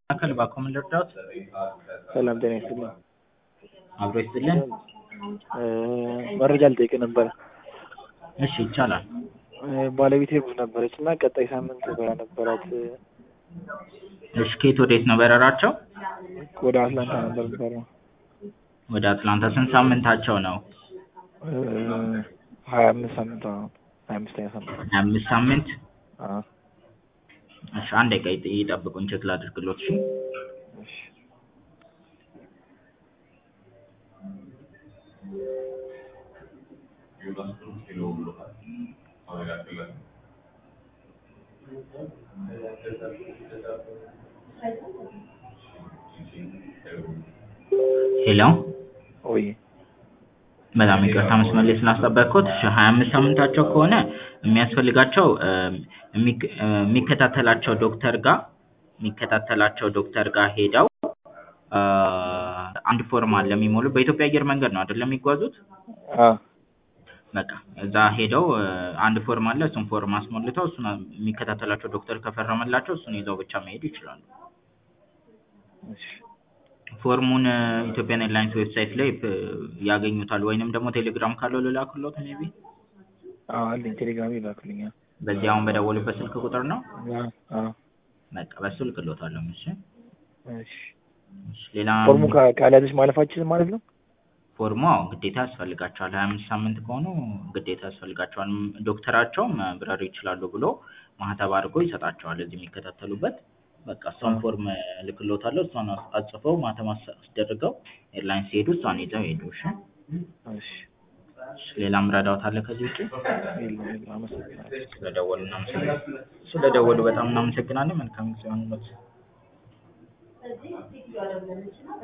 መካከል እባክዎ ምን ልርዳዎት? ሰላም ጤና ይስጥልኝ። አብሮ ይስጥልን። መረጃ ልጠይቅ ነበረ። እሺ ይቻላል። ባለቤቴ እርጉዝ ነበረች እና ቀጣይ ሳምንት በረራ ነበራት። እሺ ከየት ወዴት ነው በረራቸው? ወደ አትላንታ ነበር የምትበረው። ወደ አትላንታ ስንት ሳምንታቸው ነው? ሀያ አምስት ሳምንት ነው። ሀያ አምስተኛ ሳምንት ሀያ አምስት ሳምንት አዎ። እሺ አንድ ደቂቃ ይጥ- ይጠብቁኝ ቼክ ላድርግሎት እሺ። እሺ ሄሎ ወይ በጣም ይቅርታ መስመር ላይ ስላስጠበቅኩት። እሺ ሀያ አምስት ሳምንታቸው ከሆነ የሚያስፈልጋቸው የሚክ- የሚከታተላቸው ዶክተር ጋር የሚከታተላቸው ዶክተር ጋር ሄደው አንድ ፎርም አለ የሚሞሉ በኢትዮጵያ አየር መንገድ ነው አይደለም የሚጓዙት? አዎ በቃ እዛ ሄደው አንድ ፎርም አለ እሱን ፎርም አስሞልተው እሱን የሚከታተላቸው ዶክተር ከፈረመላቸው እሱን ይዘው ብቻ መሄድ ይችላሉ። እሺ ፎርሙን ኢትዮጵያን ኤርላይንስ ዌብሳይት ላይ ፕ- ያገኙታል ወይንም ደግሞ ቴሌግራም ካለው ልላክሎት ሜቢ አዎ አለኝ ቴሌግራም ይላክልኛል። በዚህ አሁን በደወሉበት ስልክ ቁጥር ነው አዎ አዎ በቃ በሱ ልክሎታለሁ እሺ እሺ እሺ ሌላ ፎርሙ ካ- ካልያዘች ማለፋችን ማለት ነው? ፎርሙ አዎ ግዴታ ያስፈልጋቸዋል ሀያ አምስት ሳምንት ከሆኑ ግዴታ ያስፈልጋቸዋል ም- ዶክተራቸውም መብረር ይችላሉ ብሎ ማህተብ አድርጎ ይሰጣቸዋል እዚህ የሚከታተሉበት በቃ እሷን አዎ። ፎርም እልክሎታለሁ እሷን አስ- አጽፈው ማህተም አስ- አስደርገው ኤርላይንስ ሲሄዱ እሷን ይዘው ሄዱ እሺ እሺ እሺ ሌላም ረዳዎት አለ ከዚህ ውጪ የለም የለም አመሰግናለሁ። ስለደወሉ እናመሰግናለን ስለደወሉ በጣም እናመሰግናለን መልካም ጊዜ ይሁንልዎት